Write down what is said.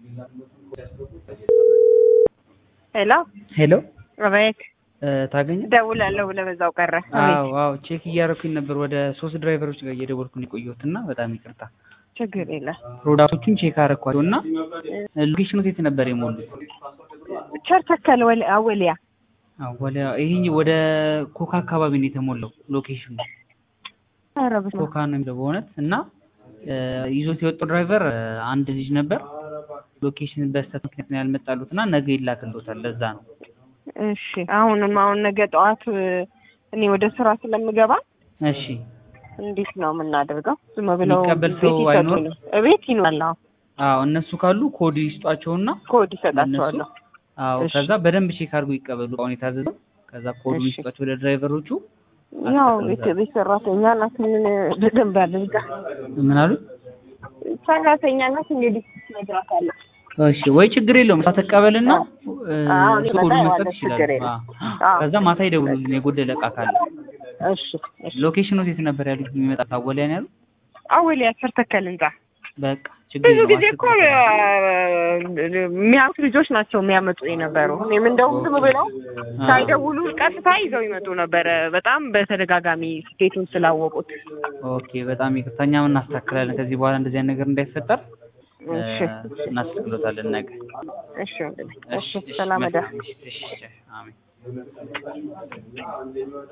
ሄሎ ሄሎ አቤት ታገኘ ደውላለሁ ብለህ በዛው ቀረ። አዎ አዎ ቼክ እያደረኩኝ ነበር ወደ ሶስት ድራይቨሮች ጋር እየደወልኩኝ የቆየሁት እና በጣም ይቅርታ ችግር የለም። ፕሮዳክቶቹን ቼክ አደረኳቸው እና ሎኬሽኑ የት ነበር የሞሉት ቸርተከል ወል- አወሊያ አዎ ወደ ይሄ ወደ ኮካ አካባቢ ነው የተሞላው ሎኬሽኑ ኧረ በስመ አብ። ኮካ ነው የሚለው በእውነት እና እ ይዞት የወጣው ድራይቨር እ አንድ ልጅ ነበር ሎኬሽን በስተት ምክንያት ነው ያልመጣሉት እና ነገ ይላክልዎታል ለዛ ነው እሺ አሁንም አሁን ነገ ጠዋት እ እኔ ወደ ስራ ስለምገባ እሺ እንዴት ነው የምናደርገው? ዝም ብለው የሚቀበል ቤት ሰው አይኖርም? ይሰጡን። እቤት ይኖራል። አዎ አዎ እነሱ ካሉ ኮድ ይስጧቸውና ኮድ ይሰጣቸዋለሁ። አዎ እሺ። ከዛ በደንብ ቼክ አድርጎ ይቀበሉ አሁን የታዘዘው ከዛ ኮዱን እሺ። ይስጧቸው ወደ ድራይቨሮቹ ያው አስቀምጣለሁ። ቤት ቤት ሰራተኛ ናት። ምን በደንብ አድርጋ ምን አሉ ሰራተኛ ናት። እንግዲህ እነግራታለሁ። እሺ ወይ ችግር የለውም እሷ ትቀበልና እ አዎ፣ እኔ ኮዱን እመጣ መስጠት ያለው ይችላሉ ችግር የለም። አዎ። አዎ። ከዛ ማታ ይደውሉልኝ የጎደለ እቃ ካለ እሺ እሺ። ሎኬሽኑ የት ነበር ያሉት የሚመጣ ታወሊያ ነው ያሉት አወሊያ ቸርተከል ህንጻ በቃ ችግር ብዙ የለውም ጊዜ እኮ የሚያዩት ልጆች ናቸው የሚያመጡ የነበሩ። እኔም እንደውም ዝም ብለው ሳይደውሉ ቀጥታ ይዘው ይመጡ ነበረ። በጣም በተደጋጋሚ ስቴቱን ስላወቁት። ኦኬ በጣም ይቅርታ እኛም እናስተካክላለን ከዚህ በኋላ እንደዚህ አይነት ነገር እንዳይፈጠር እ እሺ እናስተካክሎታለን ነገ እሺ ወንድሜ። እሺ ሰላም እደር። እሺ እሺ አሜን